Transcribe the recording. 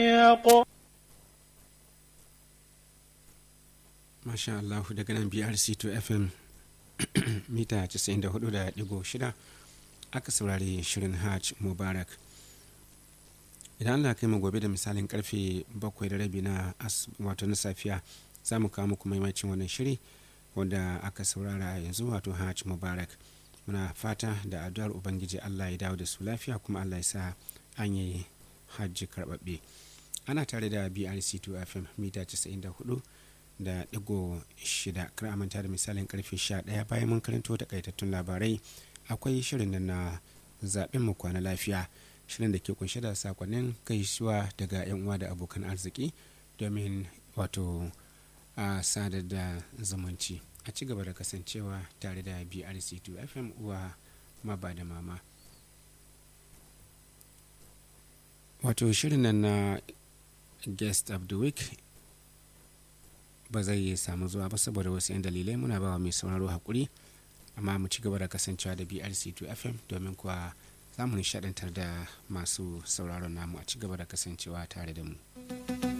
Masha Allah daga nan BRC2 FM mita 94.6 aka saurari shirin Hajj Mubarak. Idan Allah kai mu gobe da misalin karfe 7 da rabi na wato na safiya za mu kawo muku maimacin wannan shiri wanda aka saurara yanzu wato Hajj Mubarak. Muna fata da addu'ar Ubangiji Allah ya dawo da su lafiya kuma Allah ya sa an yi hajji karɓaɓɓe. Ana tare da BRC2 FM mita 94 da digo shida kar manta da misalin karfe 11 bayan mun karanto takaitattun labarai akwai shirin nan na zaɓen mu kwana lafiya shirin da ke kunshe da sakonnin gaisuwa daga yan uwa da abokan arziki domin wato a sadar da zumunci a ci gaba da kasancewa tare da brc2 fm uwa maba da mama wato shirin nan na guest of the week ba zai samu zuwa ba saboda wasu 'yan dalilai muna bawa mai sauraro hakuri amma mu ci gaba da kasancewa da brc2 fm domin kuwa za mu nishadantar da masu sauraron namu a ci gaba da kasancewa tare da mu.